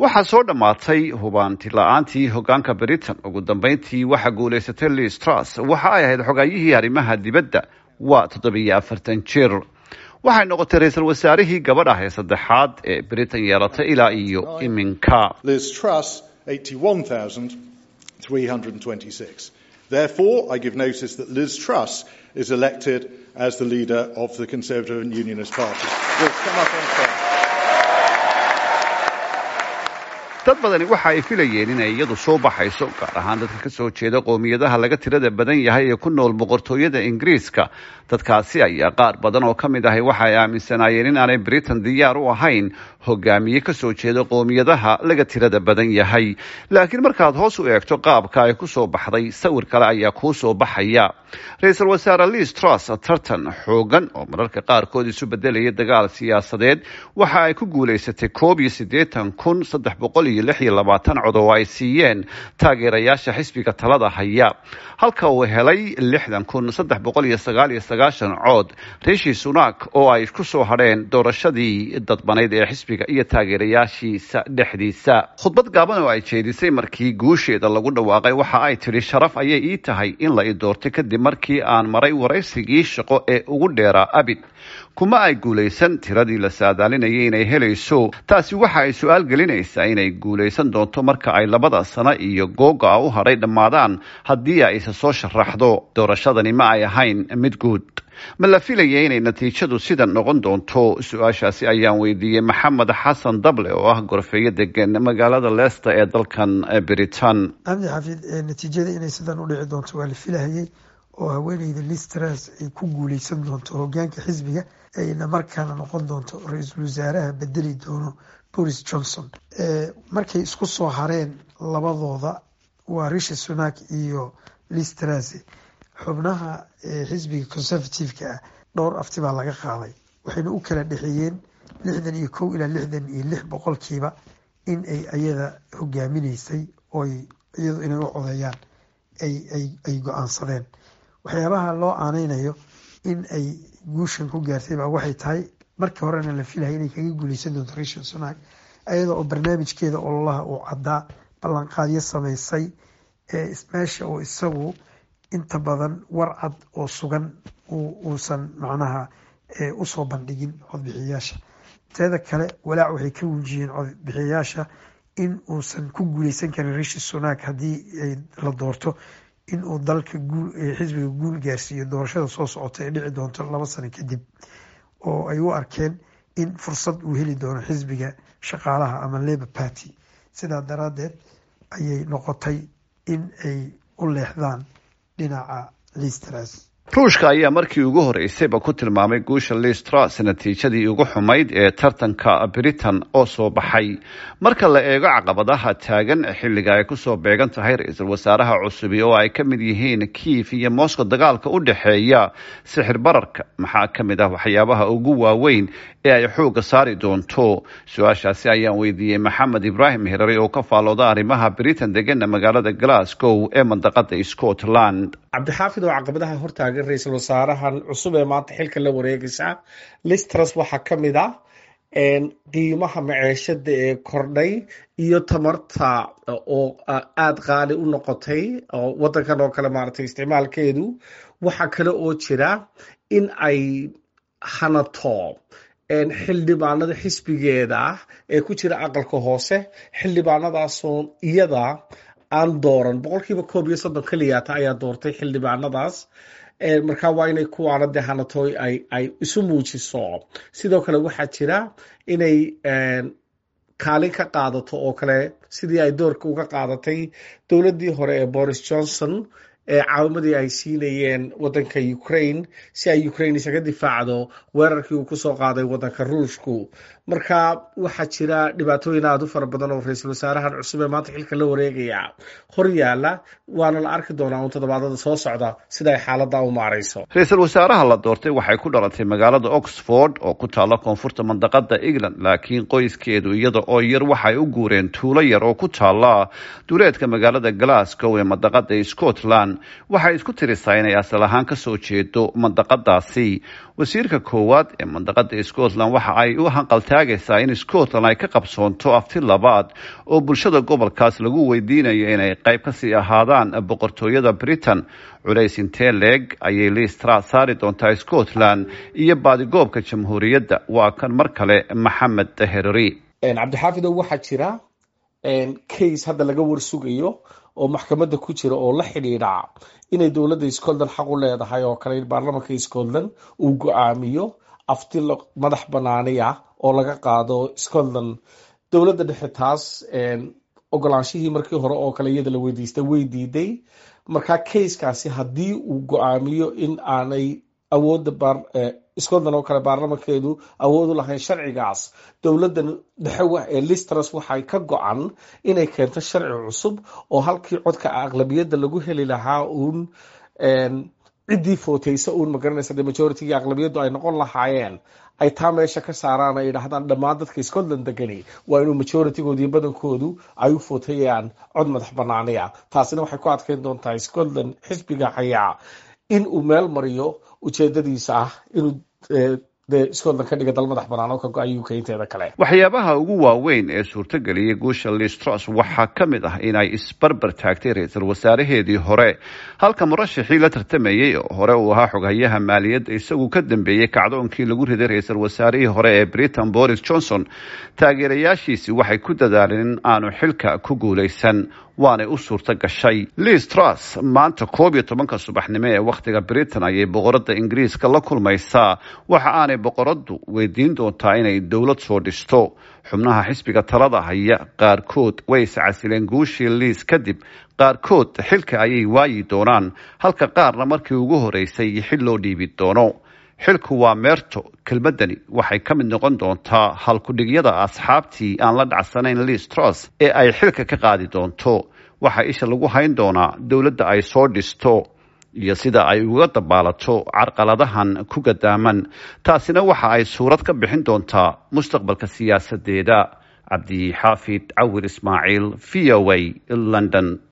waxaa soo dhammaatay hubaanti la-aantii hogaanka britain ugu dambeyntii waxaa guulaysatay liz truss waxa ay ahayd xogaayihii arrimaha dibadda waa toddobiyo afartan jir waxay noqotay ra-iisul wasaarihii gabadh ah ee saddexaad ee britain yeelatay ilaa iyo iminka Therefore, I give notice that Liz Truss is elected as the leader of the Conservative and Unionist Party. We'll come up on stage. dad badani waxa ay filayeen inay iyadu soo baxayso gaar ahaan dadka ka soo jeeda qoomiyadaha laga tirada badan yahay ee ku nool boqortooyada ingiriiska dadkaasi ayaa qaar badan oo ka mid ahay waxa ay aaminsanaayeen in aanay britain diyaar u ahayn hogaamiye ka soo jeeda qoomiyadaha laga tirada badan yahay laakiin markaad hoos u eegto qaabka ay ku soo baxday sawir kale ayaa kuu soo baxaya ra-iisul wasaare liz truss tartan xoogan oo mararka qaarkood isu bedelaya dagaal siyaasadeed waxa ay ku guulaysatay koob iyo siddeetan kun saddex boqol iyo lix iyo labaatan cod oo ay siiyeen taageerayaasha xisbiga talada haya halka uu helay lixdan kun saddex boqol iyo sagaal iyo sagaashan cood rishi sunak oo ay ku soo hadheen doorashadii dadbanayd ee xisbiga iyo taageerayaashiisa dhexdiisa khudbad gaaban oo ay jeedisay markii guusheeda lagu dhawaaqay waxa ay tidhi sharaf ayay ii tahay in la i doortay kadib markii aan maray waraysigii shaqo ee ugu dheeraa abid kuma ay guulaysan tiradii la saadaalinayay inay helayso taasi waxa ay su-aal gelinaysaa inay guulaysan doonto marka ay labada sano iyo googa u hadhay dhammaadaan haddii ay isa soo sharaxdo doorashadani ma ay ahayn mid guud ma la filaya inay natiijadu sidan noqon doonto su-aashaasi ayaan weydiiyey maxamed xasan dable oo ah gorfeeyo degan magaalada leicester ee dalkan britain cabdi xafiid natiijada inay sidan u dhici doonto waa la filahayay oo haweeneyda listras ay ku guuleysan doonto hogaanka xisbiga ayna markaana noqon doonto ra-iisul wasaaraha bedeli doono boris johnson markay isku soo hareen labadooda waa rishi sunak iyo listras xubnaha xisbiga conservative-ka ah dhowr afti baa laga qaaday waxayna u kala dhexeeyeen lixdan iyo kow ilaa lixdan iyo lix boqolkiiba in ay ayada hogaaminaysay oo iyadu inay u codeeyaan ay go-aansadeen waxyaabaha loo aaneynayo in ay guushan ku gaartay baa waxay tahay markii horena la filaya inay kaga guuleysan doonto rishan sunak iyada oo barnaamijkeeda ololaha uu caddaa ballanqaadyo sameysay meesha oo isagu inta badan war cad oo sugan uusan macnaha usoo bandhigin codbixiyayaasha teeda kale walaac waxay ka wujiyeen codbixiyayaasha in uusan ku guuleysan karin rishi sunak haddii la doorto in uu dalka xisbiga guul gaarsiiyo doorashada soo socota ee dhici doonto laba sano kadib oo ay u arkeen in fursad uu heli doono xisbiga shaqaalaha ama labour party sidaa daraadeed ayay noqotay in ay u leexdaan dhinaca listras ruushka ayaa markii ugu horeysayba ku tilmaamay guusha listras natiijadii ugu xumayd ee tartanka britain oo soo baxay marka la eego caqabadaha taagan xilliga ay kusoo beegan tahay ra-iisul wasaaraha cusubi oo ay ka mid yihiin kiif iyo moscow dagaalka u dhexeeya sixir bararka maxaa ka mid ah waxyaabaha ugu waaweyn ee ay xooga saari doonto su-aashaasi ayaan weydiiyey maxamed ibraahim hirari oo ka faalooda arrimaha britain degana magaalada glasgow ee mandaqada scotland cabdixaafid oo caqabadaha hortaagan ra-iisul wasaarahan cusub ee maanta xilka la wareegaysa listras waxaa ka mid ah qiimaha maceeshada ee kordhay iyo tamarta oo aada qaali u noqotay oo wadankan oo kale maaragtay isticmaalkeedu waxaa kale oo jira in ay hanato xildhibaanada xisbigeeda ah ee ku jira aqalka hoose xildhibaanadaasoo iyada aan dooran boqolkiiba koob iyo soddon keliyaata ayaa doortay xildhibaanadaas markaa waa inay kuwaana dee hanatoy ay isu muujiso sidoo kale waxaa jira inay kaalin ka qaadato oo kale sidii ay doorka uga qaadatay dowladdii hore ee boris johnson ee caawimadii ay siinayeen wadanka ukraine si ay ukraine isaga difaacdo weerarkii uu kusoo qaaday wadanka ruushku marka waxaa jira dhibaatooyin aada u fara badan oo ra-iisul wasaarahan cusub ee maanta xilka la wareegaya hor yaala waana la arki doonaa un toddobaadada soo socda sida ay xaalada u maarayso ra-iisul wasaaraha la doortay waxay ku dhalatay magaalada oxford oo ku taalla koonfurta mandaqada england laakiin qoyskeedu iyada oo yar waxay u guureen tuulo yar oo ku taalla duleedka magaalada glasgow ee mandaqada scotland waxay isku tirisaa inay asal ahaan kasoo jeedo mandaqadaasi wasiirka koowaad ee mandaqada scotland waxa ay u hanqaltaagaysaa in scotland ay ka qabsoonto afti labaad oo bulshada gobolkaas lagu weydiinayo inay qayb kasii ahaadaan boqortooyada britain culays intee leeg ayay liistra saari doontaa scotland iyo baadigoobka jamhuuriyadda waa kan mar kale maxamed herari cabdixaafidow waxaa jira case hadda laga warsugayo oo maxkamadda ku jira oo la xidhiidha inay dowladda scotland xaq u leedahay oo kale in baarlamanka scotland uu go-aamiyo afti madax banaani ah oo laga qaado scotland dowladda dhexe taas ogolaanshihii markii hore oo kale iyada la weydiistay way diiday markaa casekaasi haddii uu go-aamiyo in aanay awoodda scotland oo kale baarlamankeedu awood u lahayn sharcigaas dowladda dhexe ee listras waxay ka go-an inay keento sharci cusub oo halkii codka aqlabiyadda lagu heli lahaa uun ciddii footeysa uun magaranaysa de majorityga aqlabiyaddu ay noqon lahaayeen ay taa meesha ka saaraan ay yidhaahdaan dhammaan dadka scotland degani waa inuu majoritygood iyo badankoodu ay u footayaan cod madax banaaniya taasina waxay ku adkeyn doontaa scotland xisbiga hayaa in uu meel mariyo ujeedadiisa ah inuu scotland ka dhiga dal madax banaan oo ka go-ay uk inteeda kale waxyaabaha ugu waaweyn ee suurtageliyay guusha listros waxaa ka mid ah inay isbarbar taagtay ra-iisul wasaaraheedii hore halka murashixii la tartamayey oo hore uu ahaa xoghayaha maaliyadda isagu ka dambeeyey kacdoonkii lagu riday ra-iisul wasaarihii hore ee britain boris johnson taageerayaashiisi waxay ku dadaaleen in aanu xilka ku guulaysan waanay u suurto gashay liis truss maanta koob iyo tobanka subaxnimo ee wakhtiga britain ayay boqoradda ingiriiska la kulmaysaa waxa aanay boqoraddu weydiin doontaa inay dowlad soo dhisto xubnaha xisbiga talada haya qaarkood way iscasileen guushii liis kadib qaarkood xilka ayay waayi doonaan halka qaarna markii ugu horeysay xil loo dhiibi doono xilku waa meerto kelmaddani waxay ka mid noqon doontaa halkudhigyada asxaabtii aan la dhacsanayn liis truss ee ay xilka ka qaadi doonto waxaa isha lagu hayn doonaa dowladda ay soo dhisto iyo sida ay uga dabaalato carqaladahan ku gadaaman taasina waxa ay suurad ka bixin doontaa mustaqbalka siyaasadeeda cabdi xaafid cawir ismaaciil v o a london